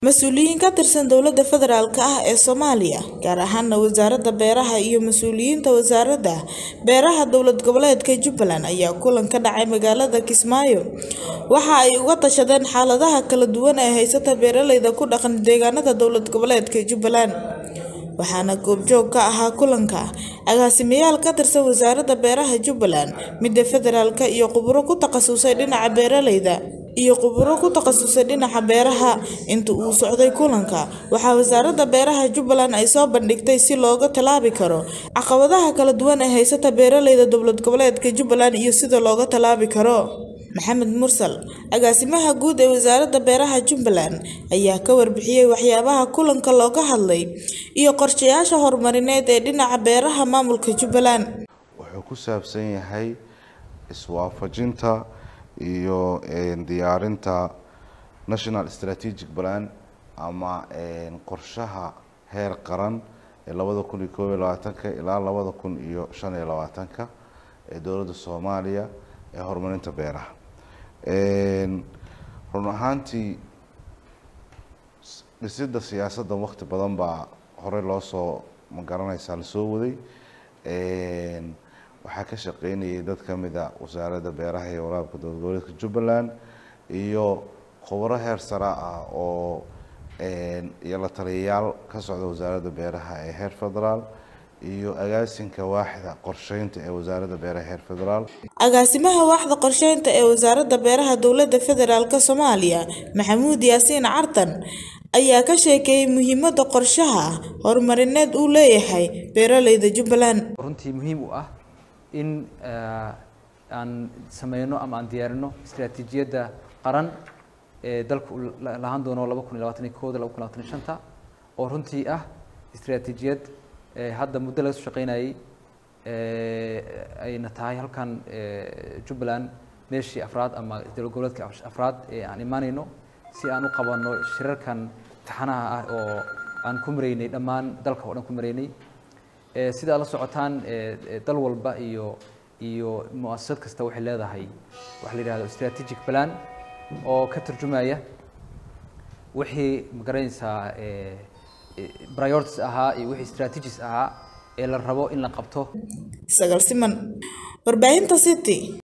Mas-uuliyiin ka tirsan dowladda federaalk ah ee Soomaaliya, gaar ahaana Wasaaradda Beeraha iyo mas'uuliyiinta Wasaaradda Beeraha Dowlad Goboleedka Jubbaland ayaa kulan ka dhacay magaalada Kismaayo waxa ay uga tashadeen xaaladaha kala duwan ee haysta beeralayda ku dhaqan deegaanada dowlad goboleedka Jubbaland. Waxaana goobjoog ka ahaa kulanka agaasimayaal ka tirsan Wasaaradda Beeraha Jubbaland, midda federaalka iyo khuburo ku takhasusay dhinaca beeralayda iyo khuburo ku takhasusay dhinaca beeraha. Inta uu socday kulanka, waxaa Wasaaradda Beeraha Jubbaland ay soo bandhigtay si looga tallaabi karo caqabadaha kala duwan ee haysta beeralayda dowlad goboleedka Jubbaland iyo sida looga tallaabi karo. Maxamed Mursal, agaasimaha guud ee Wasaaradda Beeraha Jubbaland, ayaa ka warbixiyay waxyaabaha kulanka looga hadlay iyo qorshayaasha horumarineed ee dhinaca beeraha maamulka Jubbaland. wuxuu ku saabsan yahay iswaafajinta iyo diyaarinta national strategic plan ama qorshaha heer qaran ee labada kun iyo koob iyo labaatanka ilaa labada kun iyo shan iyo labaatanka ee dowladda soomaaliya ee horumarinta beeraha run ahaantii dhisidda siyaasadda waqti badan baa horey loo soo magaranaysaa lasoo waday waxaa ka shaqeynayay dad ka mid a wasaaradda beeraha iyo waraabka dowlad goboleedka jubbaland iyo khubaro heer sare ah oo iyo la taliyayaal ka socda wasaaradda beeraha ee heer federaal iyo agaasinka waaxda qorsheynta ee wasaaradda beeraha heer federaal Agaasimaha waaxda qorsheynta ee Wasaaradda Beeraha Dowladda Federaalka Soomaaliya, Maxamuud Yaasiin Cartan, ayaa ka sheekeeyay muhiimadda qorshaha horumarineed uu leeyahay beeralayda Jubbaland. runtii muhiim u ah in aan sameyno ama aan diyaarino istiraatiijiyadda qaran ee dalku uu la- lahaan doono laba kun iyo labaatan iyo kooda laba kun iyo labaatan iyo shanta oo runtii ah istiraatiijiyad ee hadda muddo laga soo shaqeynayay ee ayna tahay halkan ee jubbaland meeshii afraad ama dowlad goboleedka afraad ee aan imaaneyno si aan u qabanno shirarkan taxanaha ah oo aan ku mareynay dhammaan dalka oo dhan ku mareynay ee sida aad la socotaan ee ee dal walba iyo iyo mu'asasad kasta waxay leedahay waxa la yidhahdo strategic plan oo ka turjumaya wixii magaranaysaa ee ee priorities ahaa iyo wixii strategies ahaa ee la rabo in la qabto Sagal Siman, Warbaahinta City.